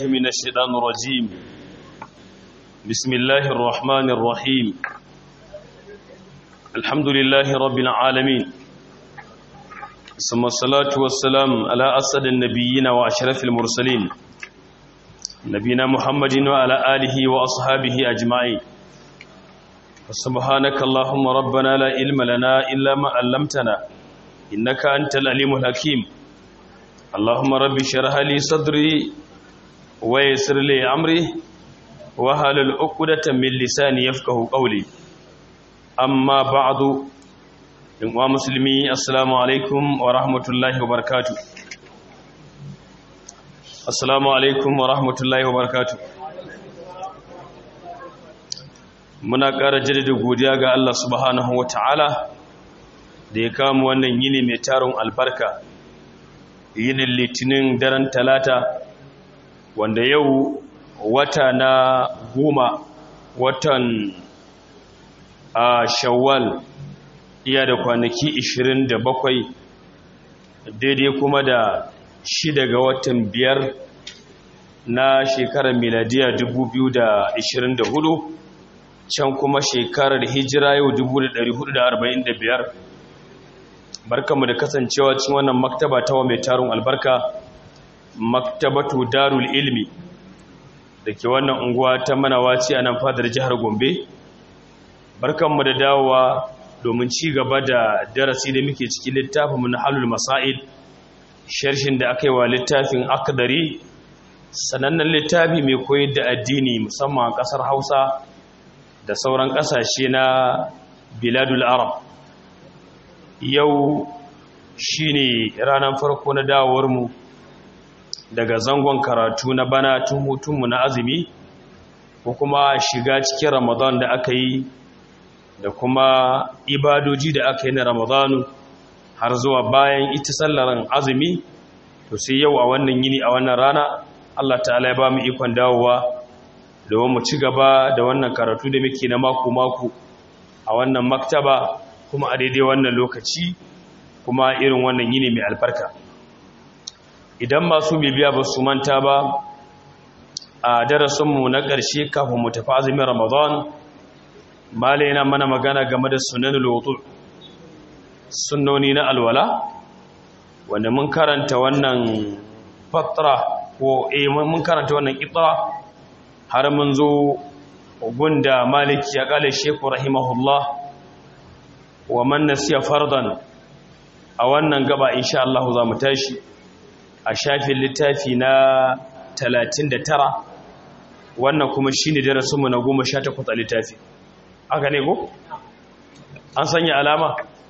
من الشيطان الرجيم بسم الله الرحمن الرحيم الحمد لله رب العالمين ثم الصلاة والسلام على أسد النبيين وأشرف المرسلين نبينا محمد وعلى آله وأصحابه أجمعين سبحانك اللهم ربنا لا علم لنا إلا ما علمتنا إنك أنت العليم الحكيم اللهم رب اشرح لي صدري ويسر لي أمري وهل عقدة من لساني يفقه قولي أما بعد wa musulmi assalamu alaikum wa rahmatullahi wa barakatu assalamu alaikum wa rahmatullahi wa barakatu muna ƙara jaddada godiya ga Allah subhanahu wa ta'ala da ya kama wannan yini mai tarin albarka yinin litinin daren talata wanda yau wata na goma watan a shawwal iya da kwanaki 27 daidai kuma da shida ga watan biyar na shekarar miladiya 2024 can kuma shekarar hijira yau 1445 barkanmu da kasancewa cikin wannan maktaba ta wa mai tarun albarka maktabatu darul ilmi da ke wannan unguwa ta manawaci a nan fadar jihar gombe barkanmu da dawowa domin ci gaba da darasi da muke cikin littafin na halul masail sharshin da aka yi wa littafin akdari sanannen littafi mai koyar da addini musamman a ƙasar hausa da sauran ƙasashe na biladul arab yau shine ranar farko na dawowarmu daga zangon karatu na bana tun hutunmu na azumi ko kuma shiga cikin ramadan da aka yi da kuma ibadoji da aka yi na ramadanu har zuwa bayan ita sallaran azumi to sai yau a wannan yini a wannan rana Allah ta'ala ya ba mu ikon dawowa domin mu ci gaba da wannan karatu da muke na mako-mako a wannan maktaba kuma a daidai wannan lokaci kuma irin wannan yini mai albarka idan masu bibiya ba su manta ba a darasinmu na ƙarshe kafin mu tafi azumin ramadan mala yana mana magana game da sunan lotu sunnoni na alwala wanda mun karanta wannan fatra ko eh mun karanta wannan itra har mun zo gunda maliki ya kale sheku rahimahullah wa man nasiya fardan a wannan gaba insha Allah za mu tashi a shafin littafi na 39 wannan kuma shine darasinmu na 18 a littafi aka ne ko? an sanya alama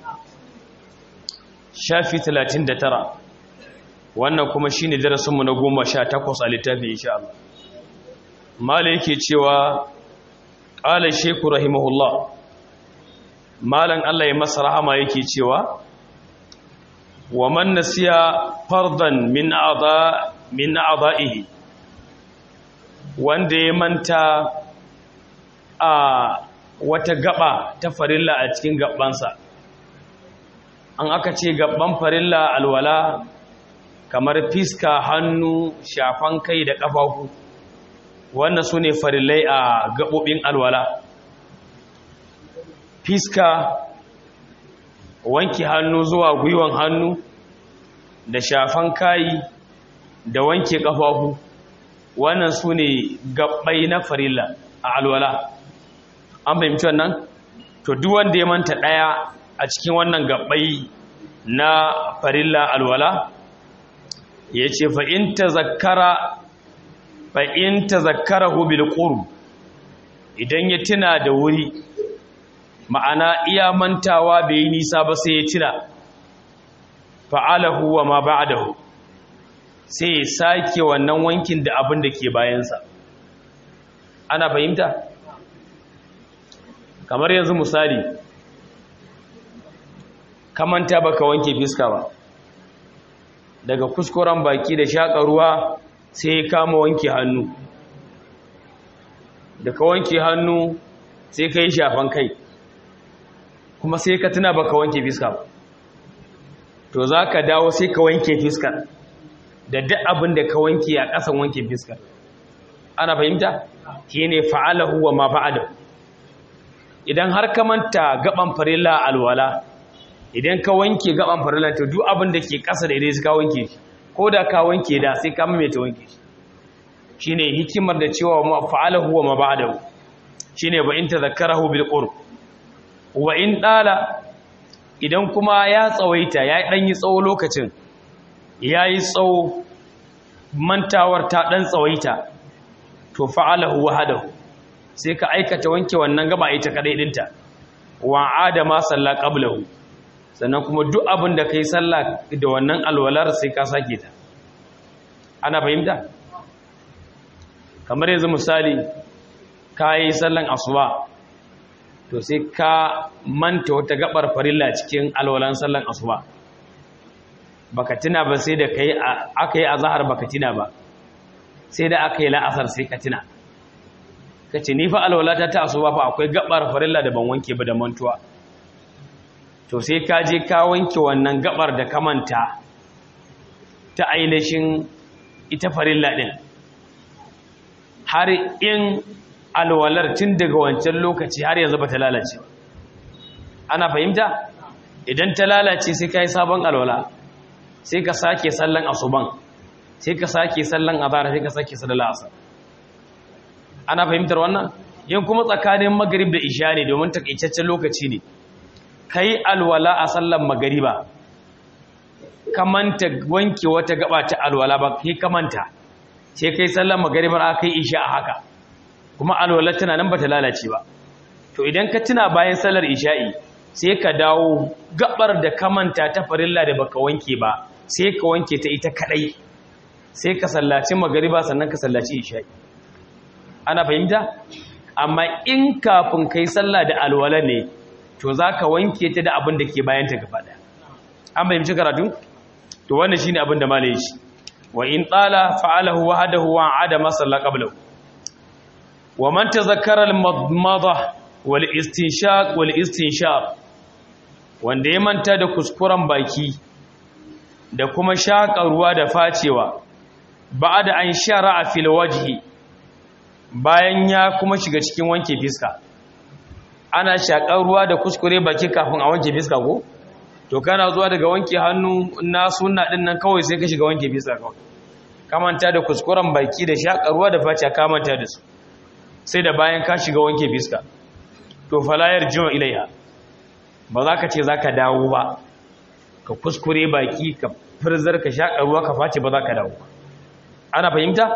shafi 39 wannan kuma shi ne darasinmu na 18 a littafi insha Allah mala yake cewa ƙala sheku rahimahullah malan Allah ya masa rahama yake cewa wa man nasiya fardan min a'dha min a'dha'ihi wanda ya manta a wata gaba ta farilla a cikin gabansa an aka ce gaban farilla alwala kamar fiska hannu shafan kai da ƙafafu wannan su ne farillai a gaɓoɓin alwala fiska wanke hannu zuwa gwiwan hannu da shafan kayi da wanke ƙafafu wannan su ne gaɓai na farilla a alwala an fahimci wannan to duk wanda ya manta daya a cikin wannan gabbai na farilla alwala yace fa in tazakkara fa in tazakkarahu bil qurb idan ya tuna da wuri ma'ana iya mantawa bai yi nisa ba sai ya tuna fa'alahu wa ma ba'dahu sai ya sake wannan wankin da abin da ke bayansa ana fahimta kamar yanzu misali kamanta baka wanke fiska ba daga kuskuren baki da shaƙa ruwa sai ya kama wanke hannu da ka wanke hannu sai ka yi shafan kai kuma sai ka tuna baka wanke fiska ba to za ka dawo sai ka wanke fiskar da duk abin da ka wanke a ƙasan wanke fiskar ana fahimta shine fa'alahu wa ma ba'dahu idan har ka manta gaban farilla alwala idan ka wanke gaban farilla to duk abin da ke ƙasa da idan ka wanke shi ko da ka wanke da sai ka maimaita wanke shi shine hikimar da cewa ma fa'alahu wa ma ba'dahu shine ba in tadhakkarahu bil qurb wa in dala idan kuma ya tsawaita ya dan yi tsawo lokacin yayi tsawo mantawar ta dan tsawaita to fa'alahu wahdahu sai ka aikata wanke wannan gaba ita kadai dinta wa adama salla qablahu sannan kuma duk abin da kai sallah da wannan alwalar sai ka sake ta ana fahimta kamar yanzu misali ka yi sallan asuba to sai ka manta wata gabar farilla cikin alwalan sallan asuba baka tuna ba sai da kai aka yi azhar baka tuna ba sai da aka yi la'asar sai ka tuna kace ni fa alwalata ta asuba fa akwai gabar farilla da ban wanke ba da mantuwa to sai ka je ka wanke wannan gabar da ka manta ta ainihin ita farilla din har in alwalar tun daga wancan lokaci har yanzu ba ta lalace ana fahimta idan ta lalace sai ka yi sabon alwala sai ka sake sallan asuban sai ka sake sallan azhar sai ka sake sallan asar ana fahimtar wannan yin kuma tsakanin magrib da isha ne domin takaitaccen lokaci ne kai alwala a sallan magariba kamanta wanke wata gaba ta alwala ba kai kamanta sai kai sallan magaribar aka yi isha a haka kuma alwala tana nan bata lalace ba to idan ka tuna bayan sallar isha'i sai ka dawo gabar da kamanta ta farilla da baka wanke ba sai ka wanke ta ita kadai sai ka sallaci magariba sannan ka sallaci isha'i ana fahimta amma in kafin kai sallah da alwala ne to zaka wanke ta da abin da ke bayan ta gaba daya an fahimci karatu to wannan shine abin da malai shi wa in tsala fa'alahu wahdahu wa adama salla qablahu wa man tazakkara al-madmada wal istinshaq wal istinshaq wanda ya manta da kuskuren baki da kuma shaƙa ruwa da facewa ba'da an shara'a fil wajhi bayan ya kuma shiga cikin wanke fiska ana shaƙar ruwa da kuskure baki kafin a wanke fiska ko to kana zuwa daga wanke hannu na sunna din nan kawai sai ka shiga wanke fiska kawai kamanta da kuskuren baki da shaƙar ruwa da face kamanta da su sai da bayan ka shiga wanke fiska to falayar jima ilaiha ba za ka ce za ka dawo ba ka kuskure baki ka firzar ka shaƙar ruwa ka face ba za ka dawo ba ana fahimta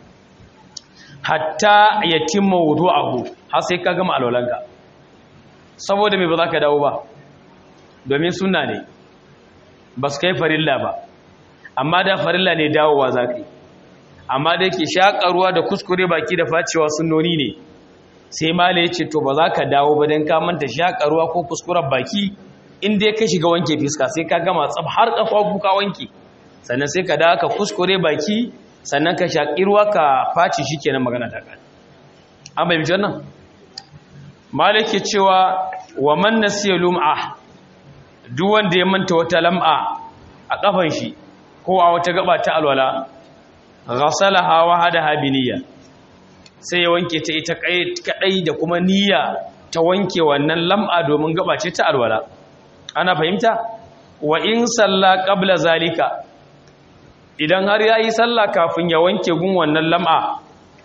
hatta ya timma wudu ahu har sai ka gama alwalanka saboda mai ba za ka dawo ba domin suna ne ba su kai farilla ba amma da farilla ne dawowa za ka yi amma da yake shaƙarwa da kuskure baki da facewa sunnoni ne sai mala ya ce to ba za ka dawo ba don manta shaƙarwa ko kuskuren baki inda ya ka shiga wanke fiska sai ka gama tsab har ƙafa kuka wanke sannan sai ka dawo ka kuskure baki sannan ka shaƙi ruwa ka face shi kenan magana ta ƙari an bai bijan nan mala ke cewa wa man nasiya lum'a duk wanda ya manta wata lam'a a kafan shi ko a wata gaba ta alwala ghasalaha wa hadaha bi niyya sai ya wanke ta ita kadai da kuma niyya ta wanke wannan lam'a domin gaba ce ta alwala ana fahimta wa in salla qabla zalika idan har yayi sallah kafin ya wanke gun wannan lam'a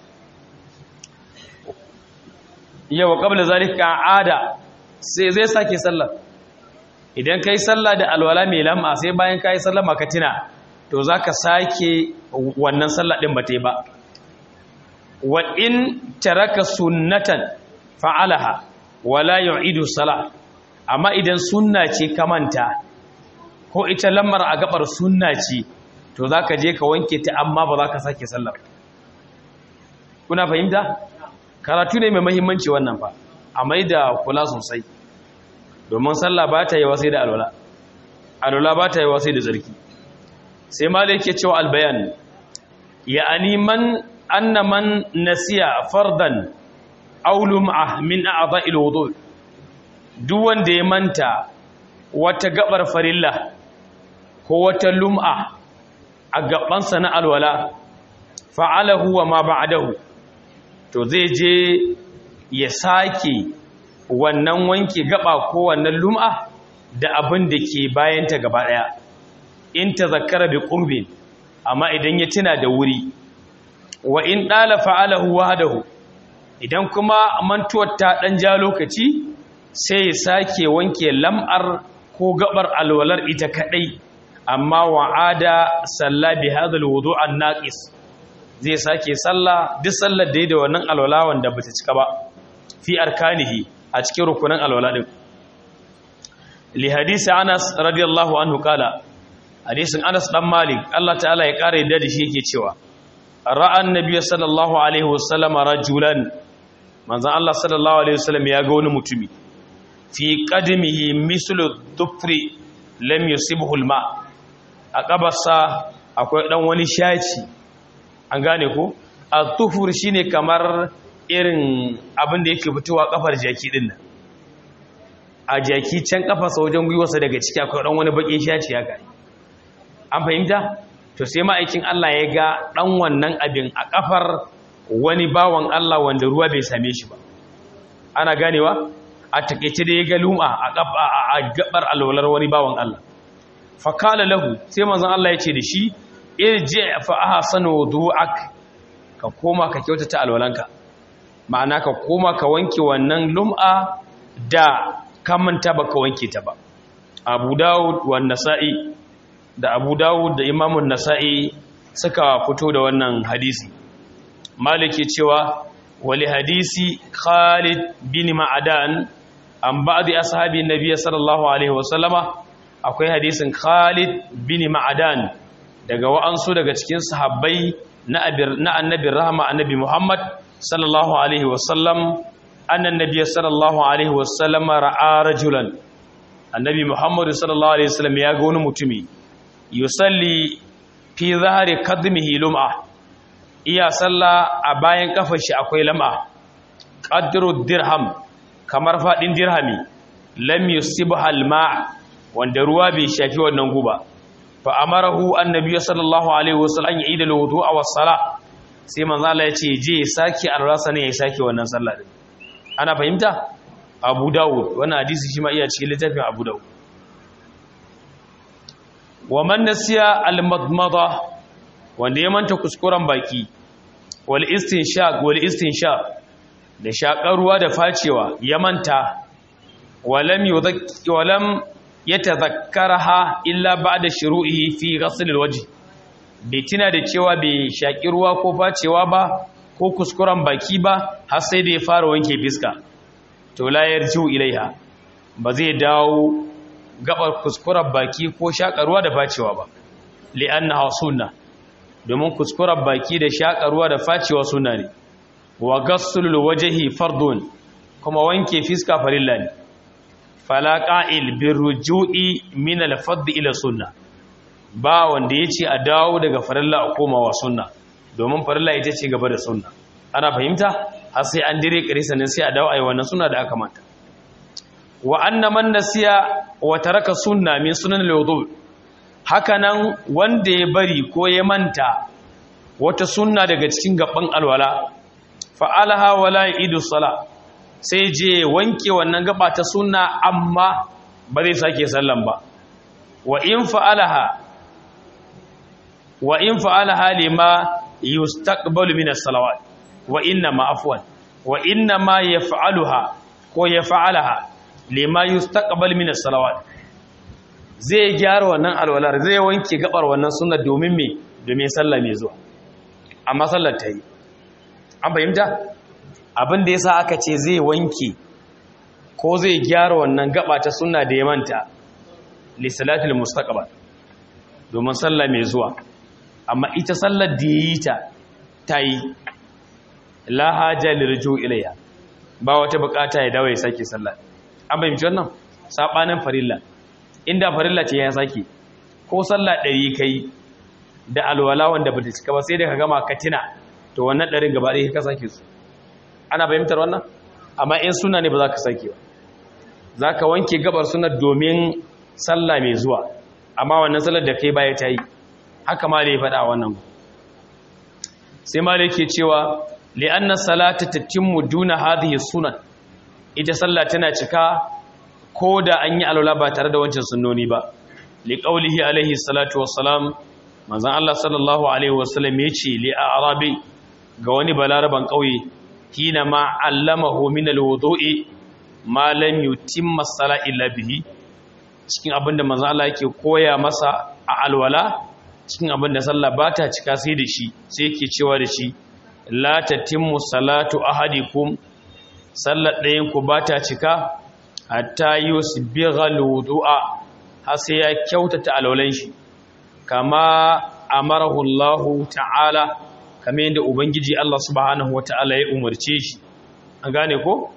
yawa qabla zalika ada sai zai sake sallah idan kai sallah da alwala mai lam'a sai bayan kai sallah maka tina to zaka sake wannan sallah din ba ba wa in taraka sunnatan fa'alaha wala yu'idu salah amma idan sunna ce ka manta ko ita lamar a gabar sunna ce to zaka je ka wanke ta amma ba za ka sake sallah kuna fahimta karatu ne mai muhimmanci wannan fa a mai da kula sosai domin sallah ba ta yi wasai da alwala alwala ba ta yi wasai da zarki sai malik ya cewa albayan ya'ani man anna man nasiya fardan aw lum'a min a'dha'il wudu duk wanda ya manta wata gabar farilla ko wata lum'a a gabansa na alwala fa'alahu wa ma ba'dahu to zai je ya sake wannan wanke gaba ko wannan lum'a da abin da ke bayanta gaba ɗaya in ta zakara bi ƙurbin amma idan ya tuna da wuri wa in ɗala fa'alahu wahadahu idan kuma mantuwar ta ɗan ja lokaci sai ya sake wanke lam'ar ko gabar alwalar ita kaɗai amma wa'ada salla bi hadal wudu an naqis zai sake salla duk sallar da ya da wannan alwala wanda bata cika ba fi arkanihi a cikin rukunin alwala din li hadisi Anas radiyallahu anhu kala hadisin Anas dan Malik Allah ta'ala ya kare da shi yake cewa ra'a annabi sallallahu alaihi wasallam rajulan manzon Allah sallallahu alaihi wasallam ya ga wani mutumi fi qadmihi mislu dhufri lam yusibhu alma a kabarsa akwai dan wani shaci an gane ko al-tufur shine kamar irin abin da yake fitowa kafar jaki din nan a jaki can kafarsa wajen gwiwarsa daga ciki akwai dan wani bakin shaci ya gani an fahimta to sai ma'aikin Allah ya ga dan wannan abin a kafar wani bawan Allah wanda ruwa bai same shi ba ana ganewa a takeice da ya ga luma a gabar alwalar wani bawan Allah fa kala lahu sai manzon Allah ya ce da shi irji fa ahsanu wudu'ak ka koma ka kyautata alwalanka ma'ana ka koma ka wanke wannan lum'a da ka manta baka wanke ta ba Abu Dawud wa Nasa'i da Abu Dawud da Imam Nasa'i suka fito da wannan hadisi Maliki cewa wali hadisi Khalid bin Ma'adan an ba'di ashabi Nabi sallallahu alaihi wasallama akwai hadisin Khalid bin Ma'adan daga wa'ansu daga cikin sahabbai na annabin rahama annabi Muhammad sallallahu alaihi wasallam annan nabiy sallallahu alaihi wasallam ra'a rajulan annabi Muhammad sallallahu alaihi wasallam ya ga wani mutumi yusalli fi zahari kadmihi lum'a iya salla a bayan kafar shi akwai lam'a qadru dirham kamar fadin dirhami lam yusibha al-ma' wanda ruwa bai shafi wannan guba fa amarahu annabi sallallahu alaihi wasallam ya ida wudu'a was sala sai manzo Allah ya ce je saki arrasa ne ya saki wannan sallah din ana fahimta Abu Dawud wannan hadisi shi ma iya cikin littafin Abu Dawud wa man nasiya al-madmada wanda ya manta kuskuren baki wal istinshaq wal istinshaq da shakar ruwa da facewa ya manta walam yudhakki walam yatadhakkaraha illa ba'da shuru'ihi fi ghasl al-wajh bai tuna da cewa bai shaki ruwa ko facewa ba ko kuskuren baki ba har sai da ya fara wanke fiska to la yarju ilaiha ba zai dawo gabar kuskuren baki ko shaka ruwa da facewa ba li'annaha sunna domin kuskuren baki da shaka ruwa da facewa sunna ne wa ghasl wajhi fardun kuma wanke fiska farilla ne fala qa'il birruju'i min al-fadd ila sunna ba wanda yace a dawo daga farilla a komawa sunna domin farilla ita ce gaba da sunna ana fahimta har sai an dire kare sannan sai a dawo ayi wannan sunna da aka manta wa anna man nasiya wa taraka sunna min sunan al-wudu hakanan wanda ya bari ko ya manta wata sunna daga cikin gaban alwala fa'alaha wala idu sala sai je wanke wannan gaba ta sunna amma ba zai sake sallan ba wa in fa'alaha wa in fa'alaha lima yustaqbalu min as-salawat wa inna ma afwan wa inna ma yaf'aluha ko yaf'alaha lima yustaqbalu min as-salawat zai gyara wannan alwalar zai wanke gabar wannan sunna domin me domin sallah mai zuwa amma sallar ta yi an fahimta abin da yasa aka ce zai wanke ko zai gyara wannan gaba ta sunna da ya manta li salatil mustaqbal domin sallah mai zuwa amma ita sallar da yi ta tayi la haja lirju ilayha ba wata bukata ya dawo ya sake sallah an fahimci wannan sabanin farilla inda farilla ce ya sake ko sallah ɗari kai da alwala wanda bata cika ba sai da ka gama ka tina to wannan ɗarin gaba ɗaya ka sake su ana fahimtar wannan amma in suna ne ba za ka sake ba za ka wanke gabar suna domin sallah mai zuwa amma wannan sallar da kai baya ta yi haka ma da ya faɗa wannan sai ma da yake cewa li'anna salata tatimmu duna hadhihi sunan ita sallah tana cika ko da an yi alwala ba tare da wancan sunnoni ba liqaulihi alaihi salatu wassalam manzon Allah sallallahu alaihi wasallam yace li arabi ga wani balaraban kauye hina ma allamahu min alwudu'i ma lam yutimma sala illa bihi cikin abinda manzon Allah yake koya masa a alwala cikin abinda sallah ba ta cika sai da shi sai yake cewa da shi la tatimmu salatu ahadikum sallar ɗayan ku ba ta cika hatta yusbigha alwudu'a har sai ya kyautata alwalan shi kama amarahu Allah ta'ala kamar yadda ubangiji Allah subhanahu wata'ala ya umarce shi an gane ko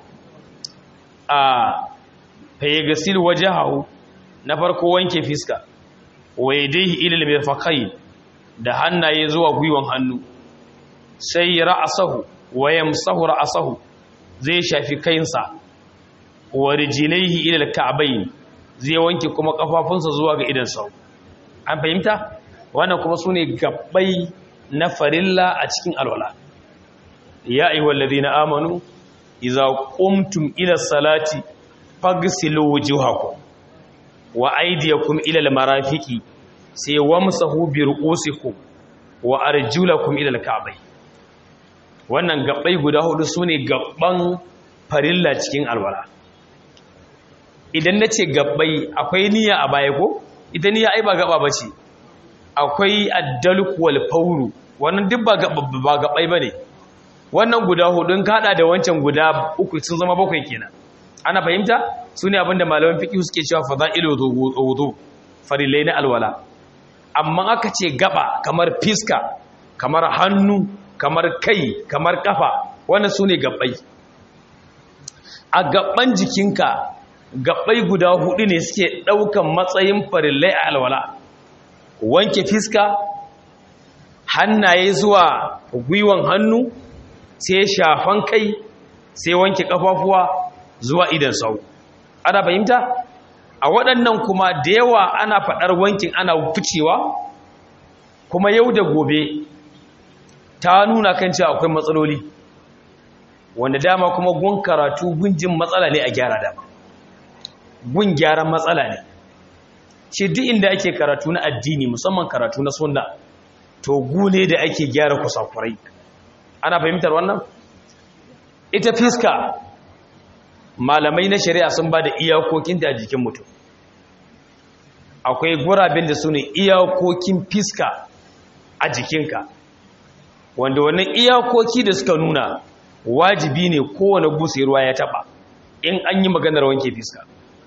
a fayyagasil wajahu na farko wanke fiska wa yadayhi ila al-mirfaqayn da hannaye zuwa gwiwan hannu sai ra'sahu wa yamsahu ra'sahu zai shafi kainsa wa rijlaihi ila al-ka'bayn zai wanke kuma kafafunsa zuwa ga idan sau an fahimta wannan kuma sune gabbai na farilla a cikin alwala ya ayyuhal ladina amanu idza qumtum ila salati fagsilu wujuhakum wa aydiyakum ila almarafiqi sai wamsahu bi ru'usikum wa arjulakum ila alka'bay wannan gabbai guda hudu sune gabban farilla cikin alwala idan nace gabbai akwai niyya a baya ko ita niyya ai ba gaba bace akwai addalku wal fawru wannan duk ba ba gabai bane wannan guda hudun kada da wancan guda uku sun zama bakwai kenan ana fahimta sune abinda malaman fiqh suke cewa fadailu wudu farilai na alwala amma aka ce gaba kamar fiska kamar hannu kamar kai kamar kafa wannan sune gabbai a gabban jikinka gabbai guda hudu ne suke daukan matsayin farillai a alwala wanke fiska hannaye zuwa gwiwan hannu sai shafan kai sai wanke kafafuwa zuwa idan sau ana fahimta a waɗannan kuma da yawa ana faɗar wankin ana ficewa kuma yau da gobe ta nuna kan cewa akwai matsaloli wanda dama kuma gun karatu gunjin matsala ne a gyara dama gun gyaran matsala ne ce duk inda ake karatu na addini musamman karatu na sunna to gune da ake gyara kusakurai ana fahimtar wannan ita fiska malamai na shari'a sun ba da iyakokinta a jikin mutum akwai gurabin da su ne iyakokin fiska a jikinka wanda wannan iyakoki da suka nuna wajibi ne kowane busayarwa ya taba in an yi maganar wanke fiska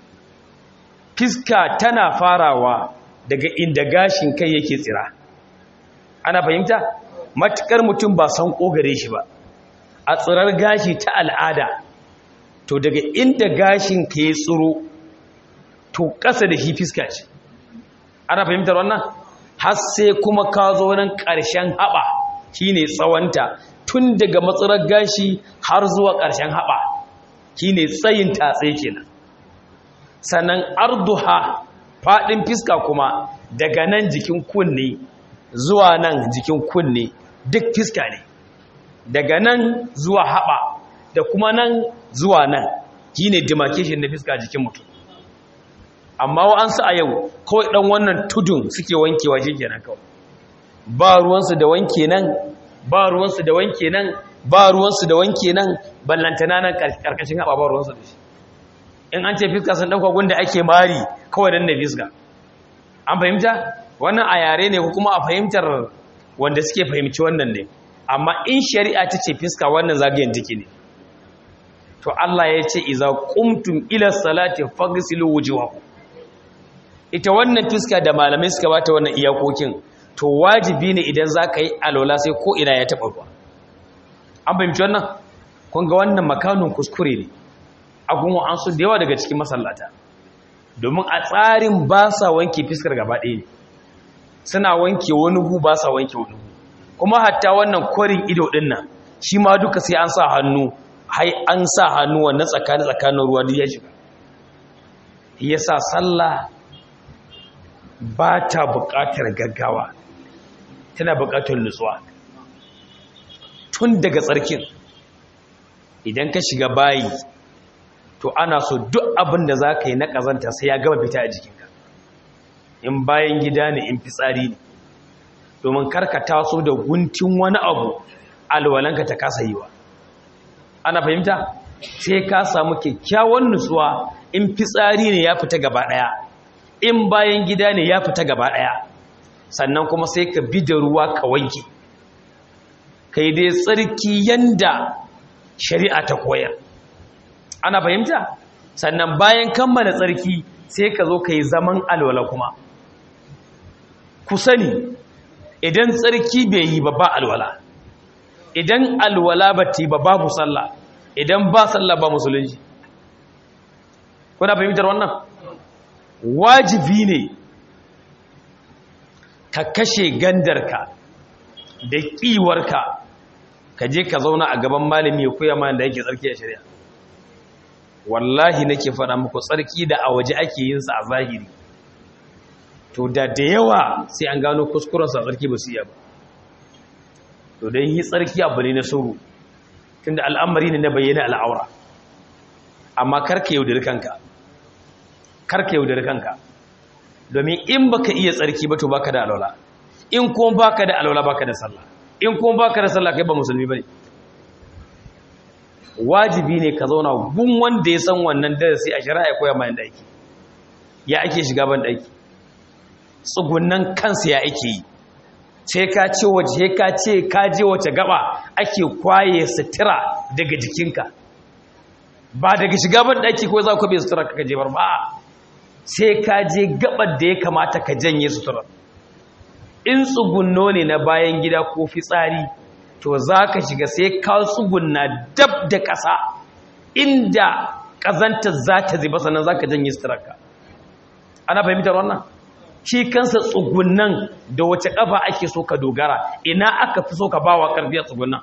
fiska tana farawa daga inda gashin kai yake tsira ana fahimta matukar mutum ba san kogare shi ba a tsirar gashi ta al'ada to daga inda gashin ka ya tsiro to ƙasa da shi fiska ce ana fahimtar wannan har sai kuma ka zo nan ƙarshen haɓa shine tsawonta tun daga matsirar gashi har zuwa ƙarshen haɓa shine tsayin tatse kenan sannan arduha faɗin fiska kuma daga nan jikin kunne zuwa nan jikin kunne duk fiska ne daga nan zuwa haɓa da kuma nan zuwa nan shine demarcation na fiska jikin mutum amma wa'ansu a yau kawai ɗan wannan tudun suke wankewa shi kenan kawai ba ruwansu da wanke nan ba ruwansu da wanke nan ba ruwansu da wanke nan ballantana nan karkashin haɓa ba ruwansu da shi in an ce fiska sun ɗauka gunda ake mari kawai dan na fiska an fahimta wannan a yare ne ko kuma a fahimtar wanda suke fahimci wannan ne amma in shari'a ta ce fiska wannan zagayen take ne to Allah ya ce iza qumtum ila salati faghsilu wujuhakum ita wannan fiska da malamai suka bata wannan iyakokin to wajibi ne idan zaka yi alwala sai ko ina ya taba ruwa an fahimci wannan kun ga wannan makanun kuskure ne a gunwa an su da yawa daga cikin masallata domin a tsarin ba sa wanke fiskar gaba ɗaya ne suna wanke wani gu ba sa wanke wani gu kuma hatta wannan kwarin ido ɗin nan shi ma duka sai an sa hannu hai an sa hannu wannan tsakanin tsakanin ruwa duk ya shiga yasa sallah ba ta buƙatar gaggawa tana buƙatar nutsuwa tun daga tsarkin idan ka shiga bayi to ana so duk abin da za ka yi na ƙazanta sai ya gama fita a jikinka in bayan gida ne in fitsari ne domin karka taso da guntun wani abu alwalanka ta kasa yi wa ana fahimta sai ka samu kyakkyawan nutsuwa in fitsari ne ya fita gaba ɗaya in bayan gida ne ya fita gaba ɗaya sannan kuma sai ka bi da ruwa ka wanke kai dai tsarki yanda shari'a ta koyar ana fahimta sannan bayan kammala tsarki sai ka zo ka yi zaman alwala kuma ku sani idan tsarki bai yi ba ba alwala idan alwala ba ta yi ba babu sallah idan ba sallah ba musulunci kuna fahimtar wannan wajibi ne ka kashe gandarka da ƙiwarka ka je ka zauna a gaban malami ya koya mana da yake tsarki a shari'a wallahi nake faɗa muku tsarki da a waje ake yin sa a zahiri to da da yawa sai an gano kuskuren sa tsarki ba su iya ba to dan yi tsarki abu ne na suru tunda al'amari ne na bayyana al'aura amma karka yaudari kanka karka yaudari kanka domin in baka iya tsarki ba to baka da alwala in kuma baka da alwala baka da sallah in kuma baka da sallah kai ba musulmi bane wajibi ne ka zauna gun wanda ya san wannan darasi a shari'a ya koya mai daki ya ake shiga ban daki tsugunnan kansa ya ake yi sai ka ce waje ka ce ka je wace gaba ake kwaye sutura daga jikinka ba daga shiga ban daki ko za ku bai sutura ka je bar ba sai ka je gabar da ya kamata ka janye sutura in tsugunno ne na bayan gida ko fitsari to za ka shiga sai ka tsugunna dab da ƙasa inda ƙazantar za ta ziba sannan za ka janye suturarka ana fahimtar wannan shi kansa tsugunnan da wace ƙafa ake so ka dogara ina aka fi so ka ba wa ƙarfi a tsugunnan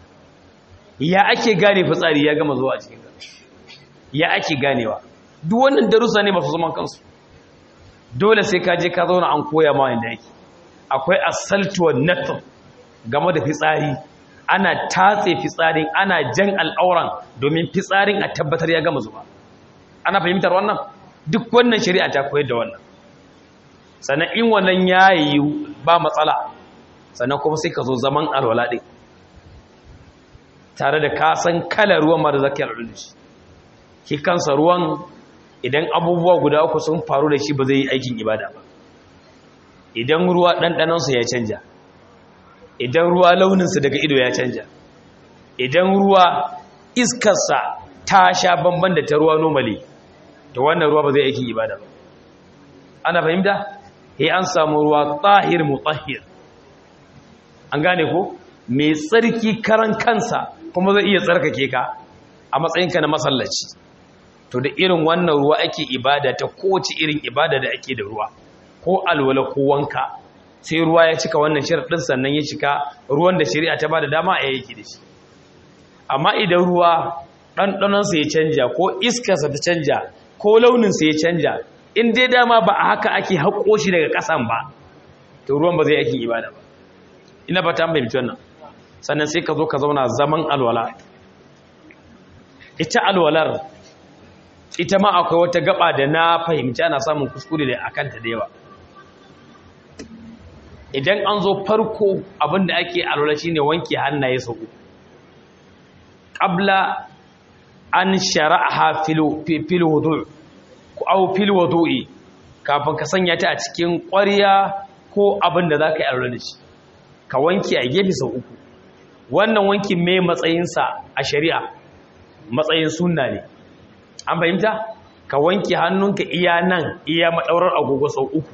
ya ake gane fitsari ya gama zuwa a cikin ya ake ganewa duk wannan darussa ne masu zaman kansu dole sai ka je ka zauna an koya ma yadda yake akwai asaltuwar natar game da fitsari ana tatse fitsarin ana jan al'auran domin fitsarin a tabbatar ya gama zuba ana fahimtar wannan duk wannan shari'a ta koyar da wannan sannan in wannan ya yi ba matsala sannan kuma sai ka zo zaman alwala ɗin tare da kasan kalar ruwan mara zaki alwala shi ki kansa ruwan idan abubuwa guda uku sun faru da shi ba zai yi aikin ibada ba idan ruwa ɗanɗanansa ya canja idan ruwa launinsa daga ido ya canja idan ruwa iskarsa ta sha bamban da ta ruwa normally to wannan ruwa ba zai aikin ibada ba ana fahimta he an samu ruwa tsahir mutahhir an gane ko mai tsarki karan kansa kuma zai iya tsarkake ka a matsayinka na masallaci to da irin wannan ruwa ake ibada ta kowace irin ibada da ake da ruwa ko alwala ko wanka sai ruwa ya cika wannan sharaɗin sannan ya cika ruwan da shari'a ta ba da dama a yake da shi amma idan ruwa ɗanɗanonsa ya canja ko iskarsa ta canja ko launinsa ya canja in dai dama ba a haka ake haƙo shi daga ƙasan ba to ruwan ba zai aikin ibada ba ina ba ta fahimci wannan sannan sai ka zo ka zauna zaman alwala ita alwalar ita ma akwai wata gaba da na fahimci ana samun kuskure da akanta da yawa idan an zo farko abinda ake alwala shine wanke hannaye sau qabla an shara'aha fil wudu' aw fil wudu'i kafin ka sanya ta a cikin ƙwarya ko abinda zaka yi alwala da shi ka wanke a gefe sau uku wannan wankin me matsayinsa a shari'a matsayin sunna ne an fahimta ka wanke hannunka iya nan iya madaurar agogo sau uku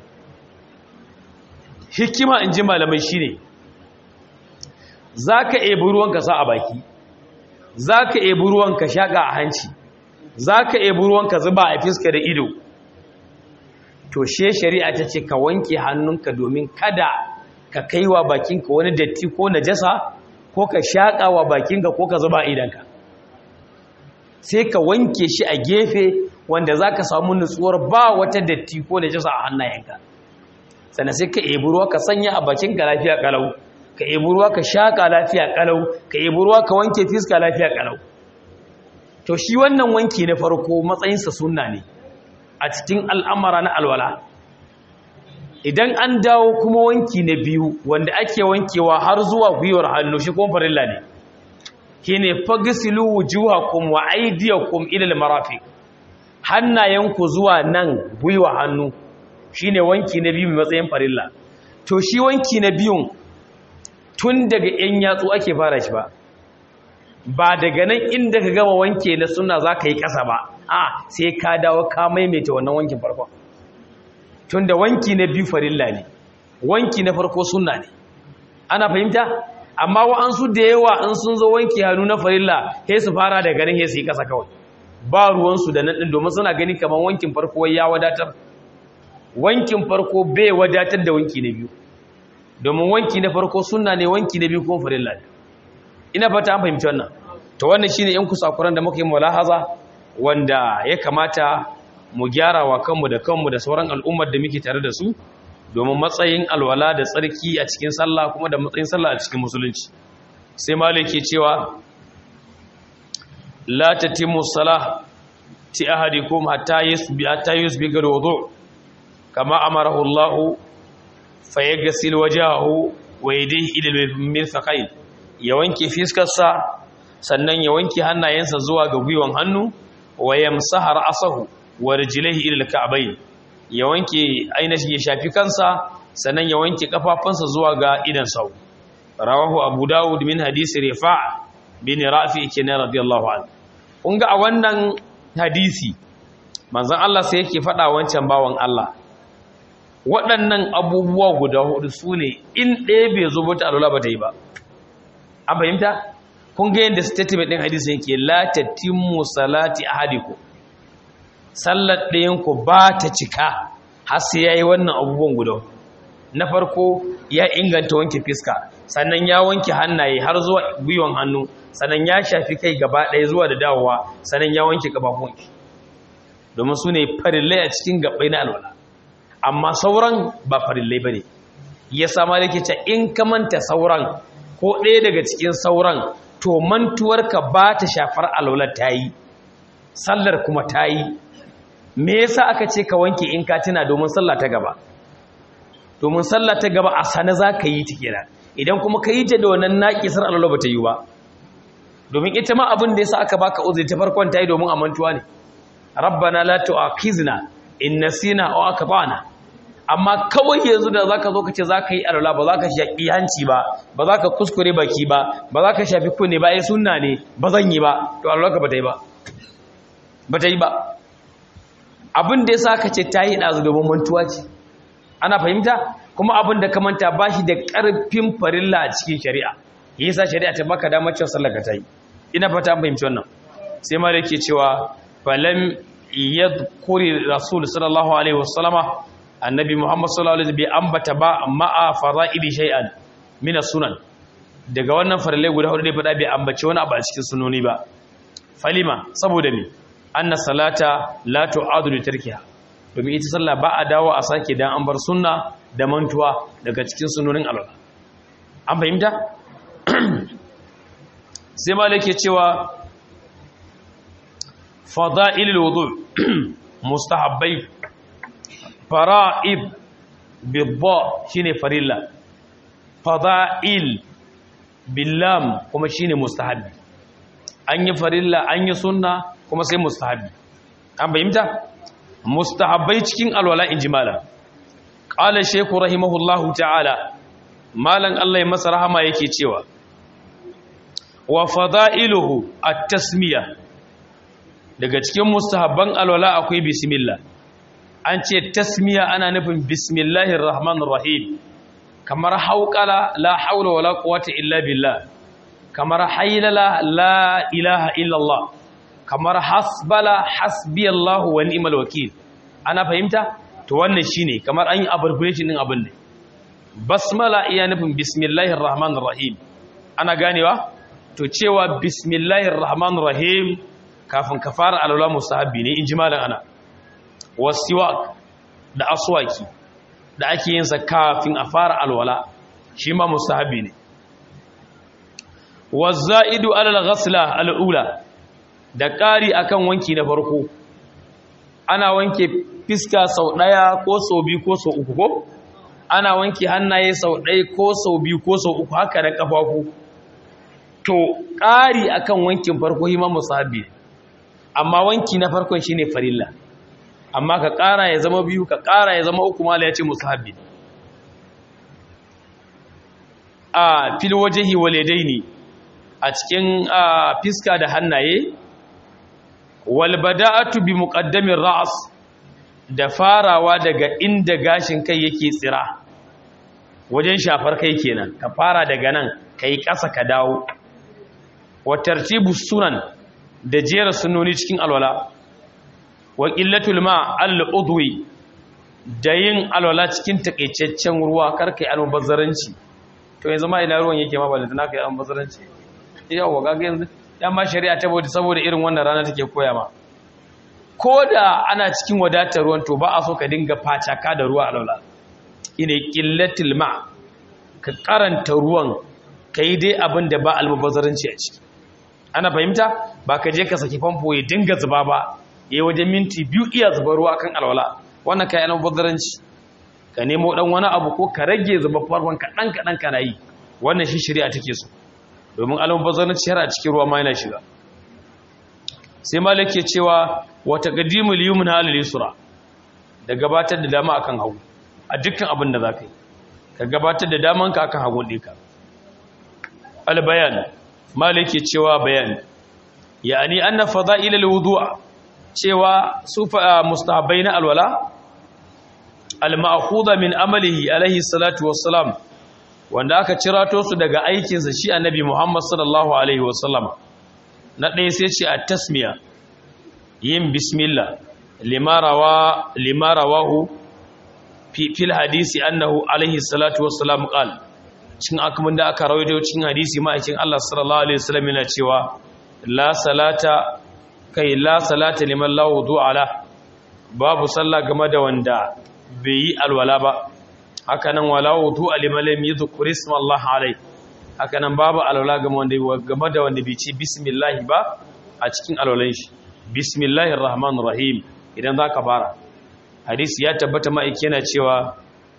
hikima in ji malamai shi ne za ka ebi ruwanka sa a baki za ka ebi ruwanka shaƙa a hanci za ka ebi ruwanka zuba a fiska da ido to she shari'a ta ce ka wanke hannunka domin kada ka kai wa bakinka wani datti ko najasa ko ka shaƙa wa bakinka ko ka zuba idanka sai ka wanke shi a gefe wanda za ka samu nutsuwar ba wata datti ko najasa a hannayenka sannan sai ka ebi ruwa ka sanya a bakinka lafiya kalau ka ebi ruwa ka shaƙa lafiya ƙalau ka ebi ruwa ka wanke fiska lafiya ƙalau to shi wannan wanki na farko matsayinsa sunna ne a cikin al'amara na alwala idan an dawo kuma wanki na biyu wanda ake wankewa har zuwa gwiwar hannu shi kuma farilla ne shi ne fagisilu wujuhakum wa aydiyakum ila al-marafiq hannayenku zuwa nan gwiwa hannu shine wanki na biyu mai matsayin farilla to shi wanki na biyun tun daga yan yatsu ake fara shi ba ba daga nan inda ka gama wanke na suna za ka yi ƙasa ba a sai ka dawo ka maimaita wannan wankin farko tun da wanki na biyu farilla ne wanki na farko suna ne ana fahimta amma wa'ansu da yawa in sun zo wanki hannu na farilla sai su fara da ganin sai su yi ƙasa kawai ba ruwansu da nan ɗin domin suna gani kamar wankin farko ya wadatar wankin farko bai wadatar da wanki na biyu domin wanki na farko suna ne wanki na biyu kuma farilla ne ina fata an fahimci wannan to wannan shine yan kusakuran da muka yi mulahaza wanda ya kamata mu gyara wa kanmu da kanmu da sauran al'ummar da muke tare da su domin matsayin alwala da tsarki a cikin sallah kuma da matsayin sallah a cikin musulunci sai malik ke cewa la tatimmu salah ti ahadikum hatta yusbi hatta yusbi gal wudu kama amarahu Allah fa yaghsil wajhahu wa yadayhi ila al-mirfaqayn ya wanke fiskarsa sannan ya wanke hannayensa zuwa ga gwiwan hannu wa yamsaha ra'sahu wa rijlaihi ila al-ka'bayn ya wanke ainihin ya shafi kansa sannan ya wanke kafafunsa zuwa ga idan sau rawahu abu dawud min hadisi rifa' bin rafi kenan radiyallahu anhu kun ga a wannan hadisi manzon Allah sai yake faɗa wancan bawan Allah waɗannan abubuwa guda hudu sune in ɗaya bai zo ba ta alwala ba ta yi ba an fahimta kun ga yadda statement ɗin hadisi yake la tatimmu salati ahadikum sallar ɗayan ku ba ta cika har sai yayi wannan abubuwan guda na farko ya inganta wanke fiska sannan ya wanke hannaye har zuwa gwiwan hannu sannan ya shafi kai gaba ɗaya zuwa da dawowa sannan ya wanke gabafun domin su ne farillai a cikin gabai na alwala amma sauran ba farillai ba ne ya sama da ke ce in ka manta sauran ko ɗaya daga cikin sauran to mantuwarka ba ta shafar alwala ta yi sallar kuma ta yi me yasa aka ce ka wanke in ka tuna domin sallah ta gaba domin sallah ta gaba a sana za ka yi ta kenan idan kuma ka yi ta da wannan naƙisar alwala ba ta yi ba domin ita ma abin da yasa aka baka uzuri ta farkon ta yi domin amantuwa ne rabbana la tu'akhizna in nasina aw akhtana amma kawai yanzu da zaka zo ka ce zaka yi alwala ba zaka shaki hanci ba ba zaka kuskure baki ba ba zaka shafi kunne ba ai sunna ne ba zan yi ba to alwala ka bata yi ba bata yi ba abin da yasa ka ce tayi dazu domin mantuwa ce ana fahimta kuma abin da ka manta bashi da karfin farilla a cikin shari'a yasa shari'a ta baka damar cewa sallar ka tayi ina fata an fahimci wannan sai ma da yake cewa falam yadhkuri rasul sallallahu alaihi wasallama annabi muhammad sallallahu alaihi bai ambata ba ma'a fara'idi shay'an min sunan daga wannan farale guda hudu ne fada bai ambace wani abu a cikin sunoni ba falima saboda me anna salata la tu'adu li tarkiha domin ita sallah ba a dawo a sake dan an bar sunna da mantuwa daga cikin sunonin Allah an fahimta sai malike cewa fada'ilul wudu mustahabbai fara'ib bidda shine farilla fada'il billam kuma shine mustahabbi an yi farilla an yi sunna kuma sai mustahabbi an bayyanta mustahabbai cikin alwala injimala qala shaykhu rahimahullahu ta'ala malan Allah ya masa rahama yake cewa wa fada'iluhu at-tasmiyah daga cikin mustahabban alwala akwai bismillah an ce tasmiya ana nufin bismillahir rahmanir rahim kamar hauqala la haula wala quwwata illa billah kamar haylala la ilaha illa allah kamar hasbala hasbiyallahu wa ni'mal wakeel ana fahimta to wannan shine kamar an yi abbreviation din abin ne basmala iya nufin bismillahir rahmanir rahim ana ganewa to cewa bismillahir rahmanir rahim kafin ka fara alwala mustahabbi ne in ji malam ana wasiwak da aswaki da ake yin sa kafin a fara alwala shi ma mustahabbi ne wazza'idu alal ghasla al'ula da ƙari akan wanki na farko ana wanke fiska sau ɗaya ko sau biyu ko sau uku ko ana wanke hannaye sau ɗaya ko sau biyu ko sau uku haka da ƙafafu to ƙari akan wankin farko hima musahabi amma wanki na farkon shine farilla amma ka ƙara ya zama biyu ka ƙara ya zama uku mala ya ce musahabi a fil wajehi walidaini a cikin fiska da hannaye wal bada'atu bi muqaddamin ra's da farawa daga inda gashin kai yake tsira wajen shafar kai kenan ka fara daga nan kai ƙasa ka dawo wa tartibu sunan da jera sunoni cikin alwala wa qillatul ma al udwi da yin alwala cikin takeicaccen ruwa karkai almubazzaranci to yanzu ma ina ruwan yake ma balanta naka yi almubazzaranci yawa gaga yanzu ma shari'a ta bauta saboda irin wannan rana take koya ma ko da ana cikin wadatar ruwan to ba a so ka dinga facaka da ruwa alwala ina qillatul ma ka karanta ruwan kai dai abin da ba almubazzaranci a ciki ana fahimta ba ka je ka saki famfo ya dinga zuba ba ya wajen minti biyu iya zuba ruwa kan alwala wannan kai almubazzaranci ka nemo dan wani abu ko ka rage zuba farkon kaɗan kaɗan kana yi wannan shi shari'a take so domin almubazzaranci har a cikin ruwa ma yana shiga sai malik ke cewa wata qadimul yumna alal yusra da gabatar da dama akan hagu a dukkan abin da zaka yi ka gabatar da daman ka akan hagu ɗinka al bayan malik ke cewa bayan yani anna fada'il al wudu'a cewa sufa mustahabbai na alwala al ma'khudha min amalihi alaihi salatu wassalam wanda aka cirato su daga aikinsa shi annabi Muhammad sallallahu alaihi wasallam na ɗaya sai ce a tasmiya yin bismillah lima rawahu fil hadisi annahu alaihi salatu wassalam qal cin akamin da aka rawaito cikin hadisi ma'aikin Allah sallallahu alaihi wasallam yana cewa la salata kai la salata liman la wudu'a la babu sallah game da wanda bai yi alwala ba hakanan wala wudu liman lam yadhkur isma Allah alai hakanan babu alwala game wanda game da wanda bai ci bismillah ba a cikin alwalan shi bismillahir rahmanir rahim idan zaka fara hadisi ya tabbata ma'aiki yana cewa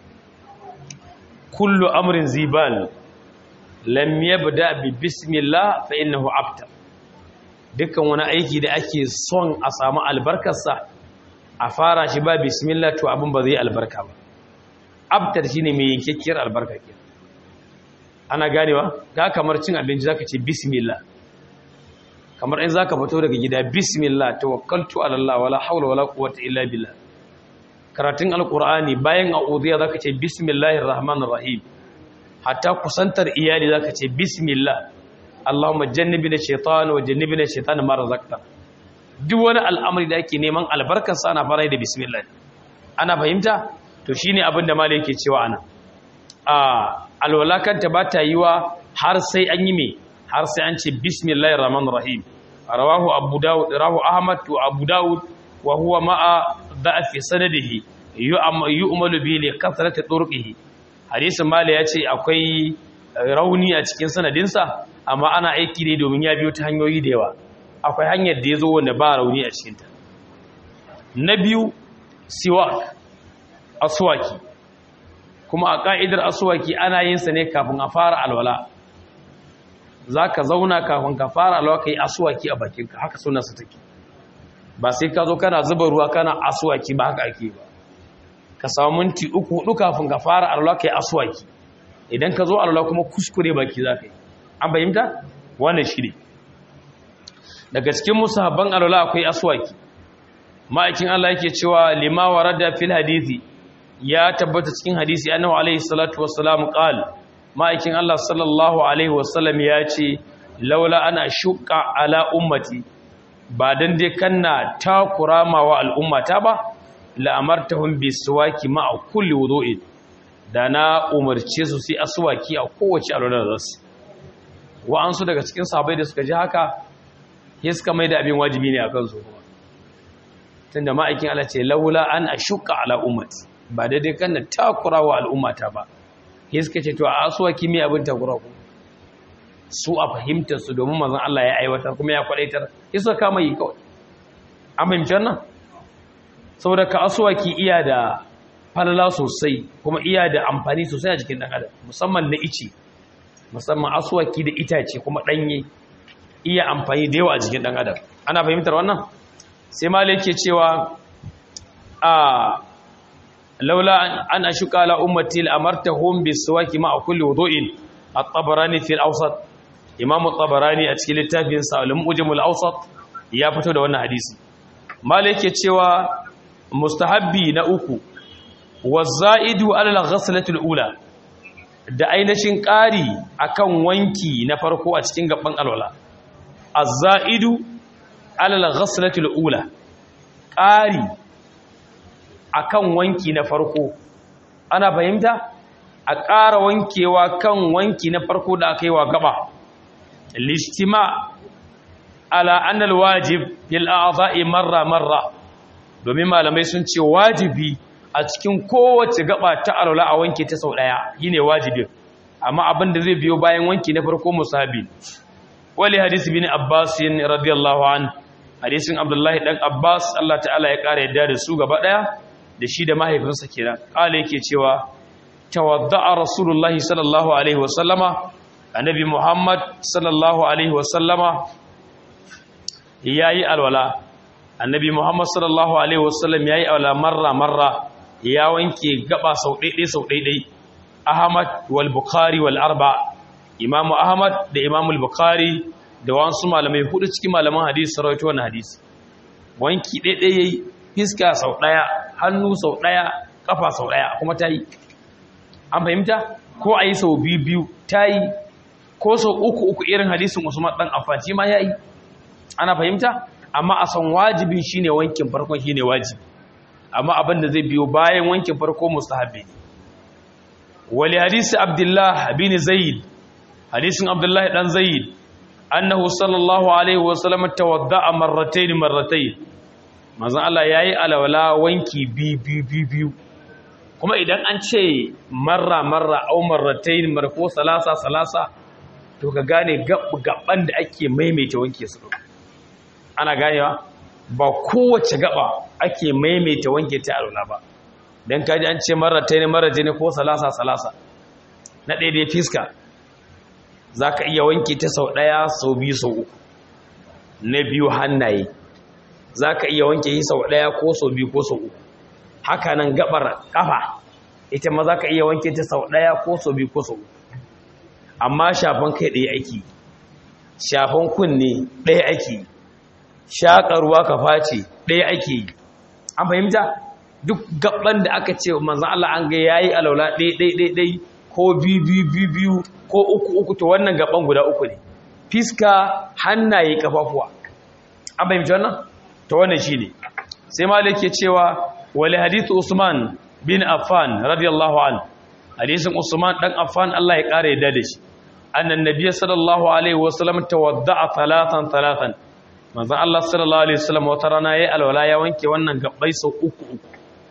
kullu amrin zibal lam yabda bi bismillah fa innahu abtar dukkan wani aiki da ake son a samu albarkarsa a fara shi ba bismillah to abin ba zai albarka ba abtar shine mai yankekkiyar albarka ke ana ganewa ga kamar cin abinci zaka ce bismillah kamar in zaka fito daga gida bismillah tawakkaltu ala Allah wala hawla wala quwwata illa billah karatun alqur'ani bayan a'udhiya zaka ce bismillahir rahmanir rahim hatta kusantar iyali zaka ce bismillah Allahumma jannibna shaytan wa jannibna shaytan ma razaqta duk wani al'amari da ake neman albarkar sa ana fara da bismillah ana fahimta to shine abin da malai yake cewa ana a alwala kanta ba ta yiwa har sai an yi me har sai an ce bismillahir rahmanir rahim rawahu abu daud rawahu ahmad to abu daud wa huwa ma'a da'fi sanadihi yu'malu bi li kasrati turqihi hadisin malai yace akwai rauni a cikin sanadinsa amma ana aiki ne domin ya biyo ta hanyoyi da yawa akwai hanyar da ya zo wanda ba rauni a cikinta na biyu siwak aswaki kuma a ƙa'idar aswaki ana yin sa ne kafin a fara alwala za ka zauna kafin ka fara alwala ka yi aswaki a bakinka haka sunansa take ba sai ka zo kana zuba ruwa kana aswaki ba haka ake ba ka samu minti uku hudu kafin ka fara alwala ka yi aswaki idan ka zo alwala kuma kuskure baki za ka yi an fahimta wannan shi ne daga cikin musahabban alwala akwai aswaki ma'aikin Allah yake cewa lima warada fil hadisi ya tabbata cikin hadisi annabi alaihi salatu wassalam qal ma'aikin Allah sallallahu alaihi wasallam ya ce laula ana shuqqa ala ummati ba dan dai kanna takurama wa al'ummata ba la amartahum biswaki ma'a kulli wudu'in da na umarce su sai aswaki a kowace alwala da su wa'ansu daga cikin sahabbai da suka ji haka ya suka mai da abin wajibi ne a kansu tunda ma'aikin Allah ce laula an ashuka ala ummati ba daidai kan na takura wa al'ummata ba ya suka ce to a asuwa kimi abin takura ku su a fahimtar su domin manzon Allah ya aiwatar kuma ya kwadaitar isa kama yi kawai an fahimci wannan saboda ka asuwaki iya da falala sosai kuma iya da amfani sosai a jikin dan adam musamman na ice musamman asuwaki da itace kuma danye iya amfani da yawa a jikin dan adam ana fahimtar wannan sai malai yake cewa a laula an ashuka ala ummati al-amartahum bis-siwaki ma'a kulli wudu'in at-tabarani fi al-awsat imam at-tabarani a cikin littafin sa al-mujam al-awsat ya fito da wannan hadisi malai yake cewa mustahabbi na uku waz-za'idu ala al-ghaslati al-ula da ainihin ƙari akan wanki na farko a cikin gaban alwala az-za'idu ala al-ghaslati al-ula ƙari akan wanki na farko ana fahimta a ƙara wankewa kan wanki na farko da aka yi wa gaba listima ala annal wajib fil a'dha'i marra marra domin malamai sun ce wajibi a cikin kowace gaba ta alwala a wanke ta sau daya yine wajibin amma abin da zai biyo bayan wanki na farko musabi wali hadisi bin abbas radiyallahu an hadisin abdullahi dan abbas Allah ta'ala ya kara yadda da su gaba daya da shi da mahaifinsa kenan kala yake cewa tawadda'a rasulullahi sallallahu alaihi wasallama annabi muhammad sallallahu alaihi wasallama yayi alwala annabi muhammad sallallahu alaihi wasallam yayi alwala marra marra ya wanke gaba sau daidai sau daidai ahmad wal bukhari wal arba imam ahmad da imam al bukhari da wasu malamai hudu cikin malaman hadisi rawaito wannan hadisi wanki daidai yayi fiska sau daya hannu sau daya kafa sau daya kuma tayi an fahimta ko ayi sau biyu biyu tayi ko sau uku uku irin hadisin Usman dan Affan shi ma yayi ana fahimta amma a san wajibi shine wankin farkon shine wajibi amma abin da zai biyo bayan wankin farko mustahabi wali hadisi Abdullah bin Zaid hadisin Abdullah dan Zaid annahu sallallahu alaihi wasallam tawadda'a marratayn marratayn manzon Allah yayi alawala wanki bi bi bi biyu kuma idan an ce marra marra au marratayn marko salasa salasa to ka gane gaban da ake maimaita wanke su ana ganewa ba kowace gaba ake maimaita wanke ta alwala ba dan kaji an ce marratayn marratayn ko salasa salasa na ɗaya dai fiska za ka iya wanke ta sau ɗaya sau biyu sau uku na biyu hannaye za ka iya wanke yi sau ɗaya ko sau biyu ko sau uku haka nan gabar ƙafa ita ma za ka iya wanke ta sau ɗaya ko sau biyu ko sau uku amma shafan kai ɗaya ake shafan kunne ɗaya ake shaƙarwa ka face ɗaya ake yi an fahimta duk gaban da aka ce manzan Allah an ga yayi alaula ɗaya ɗaya ɗaya ko biyu biyu biyu ko uku uku to wannan gaban guda uku ne fiska hannaye kafafuwa an fahimci wannan to wannan shine sai malik ke cewa wali hadithu usman bin affan radiyallahu an hadisin usman dan affan Allah ya kare yadda da shi annan nabiyyi sallallahu alaihi wasallam tawadda'a thalathan thalathan manzon Allah sallallahu alaihi wasallam wata rana yayi alwala ya wanke wannan gabbai sau uku uku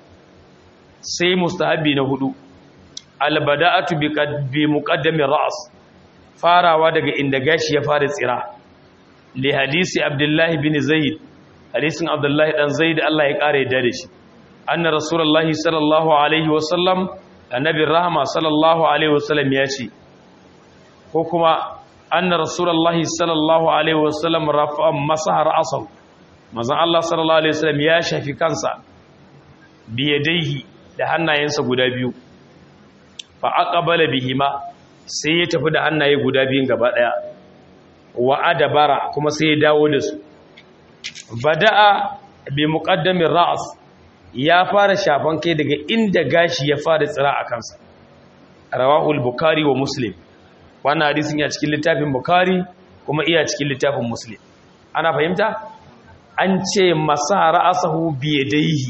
sai mustahabi na hudu albada'atu bi muqaddamin ra's farawa daga inda gashi ya fara tsira li hadisi abdullahi bin zaid hadisin abdullahi dan zaid Allah ya kare da shi anna rasulullahi sallallahu alaihi wasallam annabi rahma sallallahu alaihi wasallam ya ce ko kuma anna rasulullahi sallallahu alaihi wasallam rafa masaha ra'sahu manzon Allah sallallahu alaihi wasallam ya shafi kansa biyadaihi da hannayensa guda biyu fa aqbala bihima sai ya tafi da hannaye guda biyun gaba daya wa adabara kuma sai ya dawo da su bada'a bi muqaddamin ra's ya fara shafan kai daga inda gashi ya fara tsira a kansa rawahul bukhari wa muslim wannan hadisin ya cikin littafin bukhari kuma iya cikin littafin muslim ana fahimta an ce masa ra'asahu bi yadayhi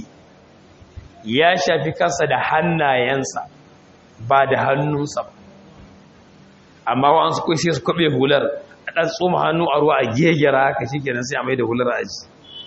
ya shafi kansa da hannayensa ba da hannunsa ba amma wa'ansu kai sai su kwabe hular a ɗan tsoma hannu a ruwa a gegera haka shi kenan sai a mai da hular a ji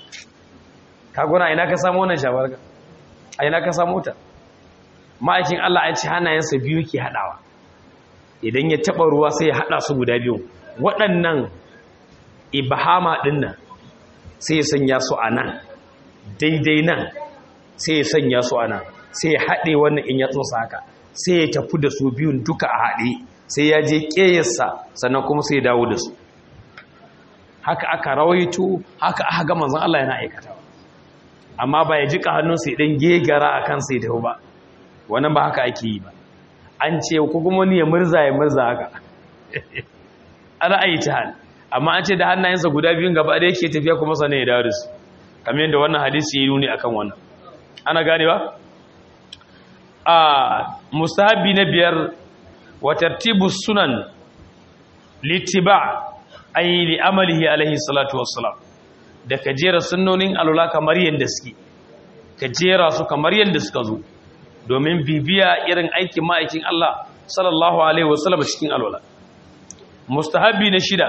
kaguna ina ka samu wannan shabarka a ina ka samu ta ma'aikin Allah an ci hannayensa biyu ke haɗawa idan ya taɓa ruwa sai ya haɗa su guda biyu waɗannan ibahama ɗin nan sai ya sanya su a nan daidai nan sai ya sanya su a nan sai ya haɗe wannan in ya tsosa haka sai ya tafi da su biyun duka a haɗe sai ya je ƙeyarsa sannan kuma sai ya dawo da su haka aka rawaito haka aka ga manzon Allah yana aikatawa amma ba ya jika hannunsa ya dan gegara a kansa ya tafi ba wannan ba haka ake yi ba an ce ko kuma wani ya murza ya murza haka ana ayi ta hal amma an ce da hannayensa guda biyun gaba da yake tafiya kuma sanin ya dawo da su kamar yadda wannan hadisi ya nuni akan wannan ana gane ba a musahabi na biyar wa tartibu sunan littiba ay li amalihi alaihi salatu wassalam da ka jera sunnonin alula kamar yadda suke ka jera su kamar yadda suka zo domin bibiya irin aikin ma'aikin Allah sallallahu alaihi wasallam cikin alwala mustahabi na shida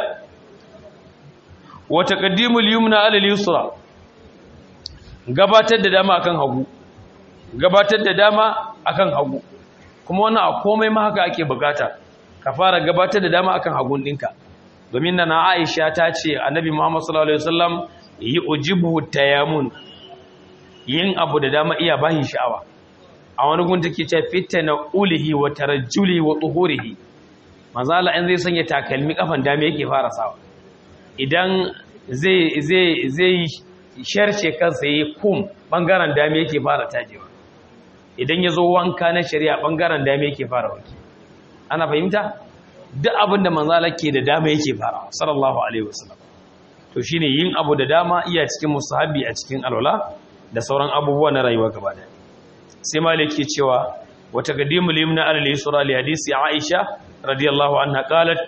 wa taqaddimul yumna ala al-yusra gabatar da dama akan hagu gabatar da dama akan hagu kuma wannan a komai ma haka ake bukata ka fara gabatar da dama akan hagun dinka domin nan Aisha ta ce annabi Muhammad sallallahu alaihi wasallam yi ujibu tayamun yin abu da dama iya bahin sha'awa a wani gun take ce fitana ulihi wa tarajjuli wa tuhurihi manzo Allah in zai sanya takalmi kafan dama yake fara sawa idan zai zai zai sharce kansa yi kum bangaren dama yake fara tajewa idan ya zo wanka na shari'a bangaren dama yake fara wanki ana fahimta duk abin da manzala ke da dama yake fara sallallahu alaihi wasallam to shine yin abu da dama iya cikin musahabi a cikin alwala da sauran abubuwa na rayuwa gaba da sai malik ke cewa wa taqdimu limna ala al-yusra li hadisi aisha radiyallahu anha qalat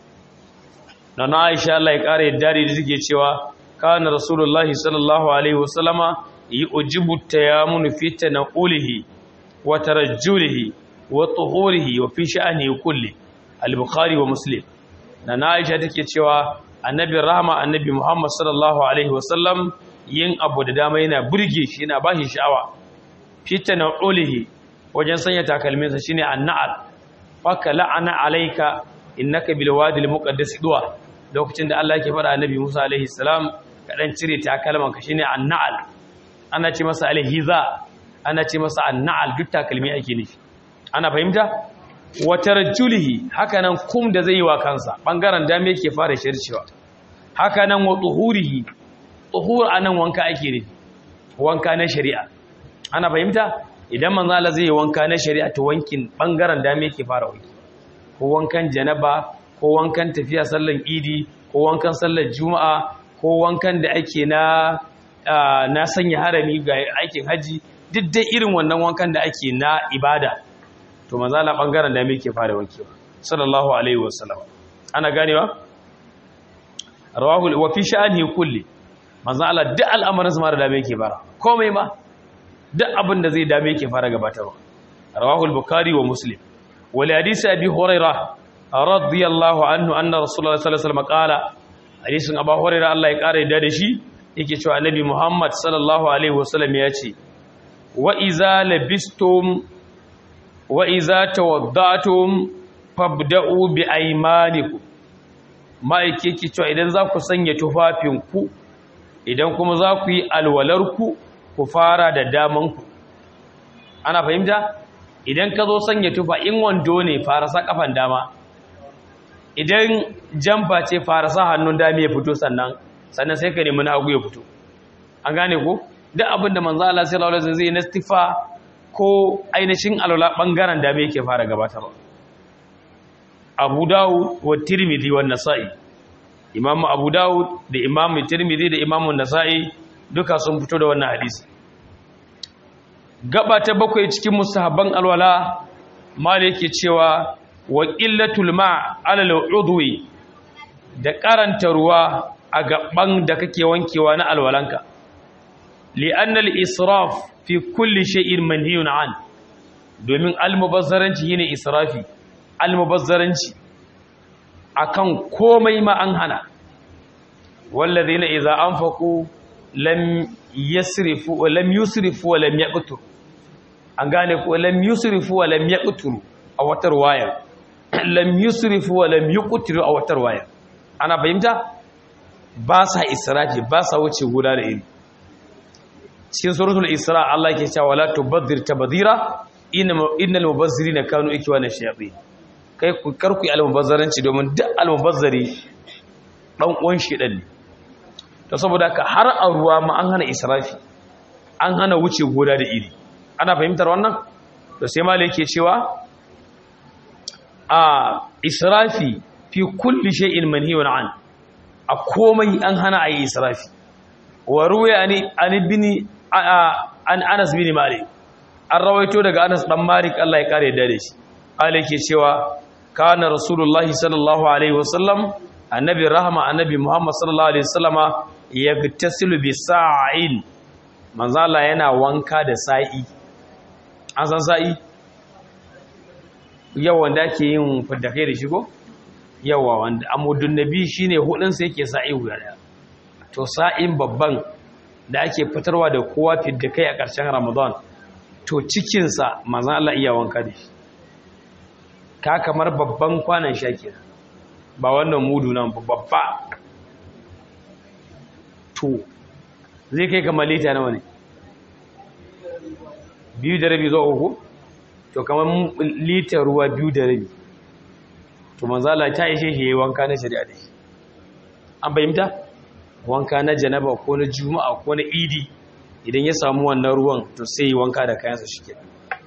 na aisha Allah ya kare yadda da take cewa kana rasulullahi sallallahu alaihi wasallama yujibu tayamun fi tanaqulihi wa tarajjulihi wa tuhurihi wa fi sha'ani kulli al-bukhari wa muslim na aisha take cewa annabi rahama annabi muhammad sallallahu alaihi wasallam yin abu da dama yana burge shi yana bashi sha'awa fi tanaqulihi wajen sanya takalminsa shine annal faka la'ana alayka innaka bil wadi al-muqaddas duwa lokacin da Allah yake fara annabi Musa alaihi salam ka dan cire takalman ka shine annal ana ce masa alhiza ana ce masa annal duk takalmi ake nufi ana fahimta wa tarjulihi haka nan kum da zai yi wa kansa bangaren dame yake fara shircewa haka nan wa tuhurihi tuhur anan wanka ake nufi wanka na shari'a ana fahimta idan manzo Allah zai yi wanka na shari'a to wankin bangaren dame yake fara wanki ko wankan janaba ko wankan tafiya sallan idi ko wankan sallar juma'a ko wankan da ake na na sanya harami ga aikin haji duk dai irin wannan wankan da ake na ibada to manzala bangaren da muke fara wankewa sallallahu alaihi wasallam ana ganewa rawahu wa fi sha'ani kulli manzala duk al'amarin sa da dame yake fara komai ma duk abin da zai dame yake fara gabatarwa rawahu al-bukhari wa muslim wa li hadisi abi hurairah radiyallahu anhu anna rasulullahi sallallahu alaihi wasallam qala hadisin abu hurairah Allah ya kare da shi yake cewa annabi muhammad sallallahu alaihi wasallam ya ce wa iza labistum wa iza tawaddatum fabda'u bi aymanikum ma'aike ki cewa idan za ku sanya tufafinku idan kuma za ku yi alwalarku ku fara da damanku ana fahimta idan ka zo sanya tufa in wando ne fara sa kafan dama idan jamfa ce fara sa hannun dami ya fito sannan sannan sai ka nemi na hagu ya fito an gane ko duk abin da manzo Allah sallallahu alaihi wasallam zai na stifa ko ainihin alwala bangaren dami yake fara gabatarwa Abu Dawud wa Tirmidhi wa Nasa'i Imam Abu Dawud da Imam Tirmidhi da Imam Nasa'i duka sun fito da wannan hadisi gaba ta bakwai cikin musahabban alwala mal yake cewa wa qillatul ma' ala al-udwi da karanta ruwa a gaban da kake wankewa na alwalanka li'anna al-israf fi kulli shay'in manhiyun an domin al-mubazzaranci yene israfi al-mubazzaranci akan komai ma an hana wallazina idza anfaqu lam yasrifu wa lam yusrifu wa lam yaqtur an gane ko lam yusrifu wa lam yaqtur a watar waya lam yusrifu wa lam yuqtiru a watar waya ana fahimta ba sa israfi ba sa wuce guda da iri cikin suratul isra Allah ke cewa la tubadhir tabdhira innal mubazzirina kanu ikwana shayatin kai ku karku almubazzaranci domin duk almubazzari dan uwan shedan ne to saboda ka har a ruwa ma an hana israfi an hana wuce guda da iri ana fahimtar wannan to sai malai ke cewa a israfi fi kulli shay'in manhiyun an a komai an hana ayi israfi wa ruwaya ani an ibn an Anas bin Malik an rawaito daga Anas dan Malik Allah ya kare da shi Allah yake cewa kana rasulullahi sallallahu alaihi wasallam annabi rahama annabi Muhammad sallallahu alaihi wasallama yagtasilu bi sa'in manzo Allah yana wanka da sa'i an san sa'i yawa wanda ake yin fadakai da shigo yawa wanda amudun nabi shine hudun sai yake sa'i guda daya to sa'in babban da ake fitarwa da kowa fadakai a ƙarshen Ramadan to cikin sa manzo Allah iya wanka da shi ka kamar babban kwanan shakira ba wannan mudu nan babba to zai kai kamar lita nawa ne biyu da rabi zuwa uku to kamar litar ruwa biyu da rabi to manzala ta ishe shi wanka na shari'a da shi an fahimta wanka na janaba ko na juma'a ko na idi idan ya samu wannan ruwan to sai wanka da kayansa shi ke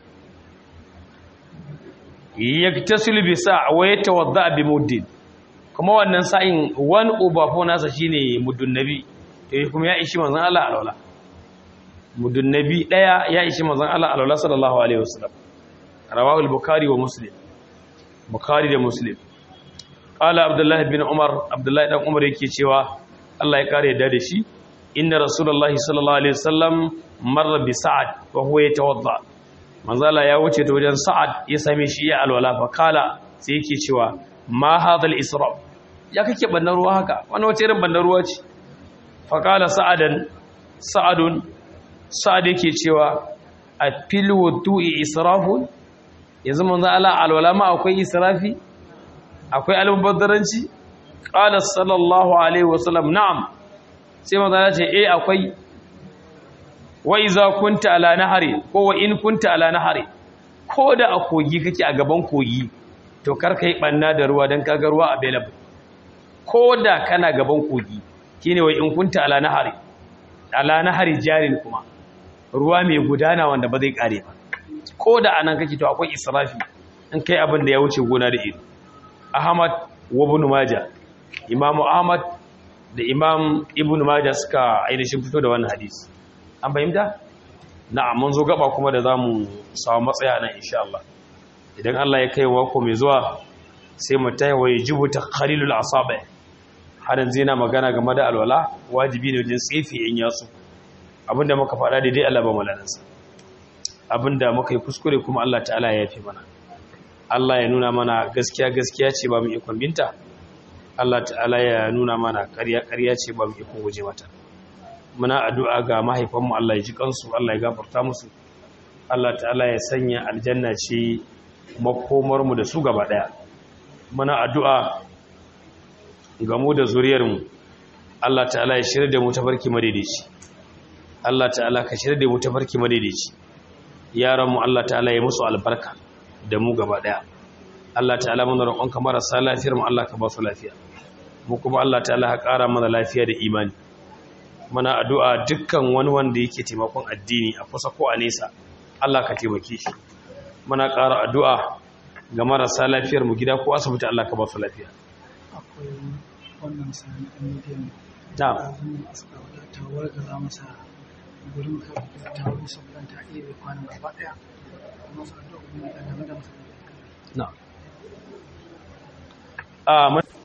yaktasilu bi sa'a wa yatawadda bi muddin kuma wannan sa'in one over four nasa shine muddun nabi eh kuma ya ishi manzon Allah alwala muddun nabi daya ya ishi manzon Allah alwala sallallahu alaihi wasallam rawahu al-bukhari wa muslim bukhari da muslim qala abdullah ibn umar abdullah dan umar yake cewa Allah ya kare da shi inna rasulullahi sallallahu alaihi wasallam marra bi sa'ad wa huwa yatawadda manzala ya wuce ta wajen sa'ad ya same shi ya alwala fa kala sai yake cewa ma hadal israf ya kake bannan ruwa haka wannan wace irin bannan ruwa ce fa kala sa'adan sa'adun sa'ad yake cewa a fil wudu'i israfun yanzu manzo Allah alwala ma akwai israfi akwai almubazzaranci qala sallallahu alaihi wasallam na'am sai manzo ya ce eh akwai wa iza kunta ala nahari ko wa in kunta ala nahari ko da a kogi kake a gaban kogi to kar kai banna da ruwa dan kaga ruwa available ko da kana gaban kogi shine wa in kunta ala nahari ala nahari jarin kuma ruwa mai gudana wanda ba zai kare ba ko da anan kake to akwai israfi in kai abin da ya wuce gona da ido ahmad wa ibn majah imam ahmad da imam ibn majah suka ainihin fito da wannan hadisi an fahimta na'am mun zo gaba kuma da zamu samu matsaya nan insha Allah idan Allah ya kai wako mai zuwa sai mu tayi wa yajibu takhalilul asabi har yanzu yana magana game da alwala wajibi ne wajen tsefi in yasu abinda muka faɗa daidai Allah ba malanansa abinda muka yi kuskure kuma Allah ta'ala ya yafe mana Allah ya nuna mana gaskiya gaskiya ce ba mu ikon binta Allah ta'ala ya nuna mana ƙarya ƙarya ce ba mu ikon guje mata muna addu'a ga mahaifanmu Allah ya ji kansu Allah ya gafarta musu Allah ta'ala ya sanya aljanna ce makomarmu da su gaba daya muna addu'a ga mu da zuriyarmu Allah ta'ala ya shirya da mu tafarki madaidaici Allah ta'ala ka shirya da mu tafarki madaidaici yaranmu Allah ta'ala ya musu albarka da mu gaba daya Allah ta'ala muna roƙonka marasa lafiyar mu Allah ka ba su lafiya mu kuma Allah ta'ala ka ƙara mana lafiya da imani mana addu'a dukkan wani wanda yake taimakon addini a kusa ko a nesa Allah ka taimake shi mana ƙara addu'a ga marasa lafiyar mu gida ko asibiti Allah ka ba su lafiya akwai wannan sani ɗan midiyan na'am da suka wadata warga za masa gurin ka ta wani sabon ta iya bai kwanan gaba ɗaya kuma su addu'a kuma da game da masa na'am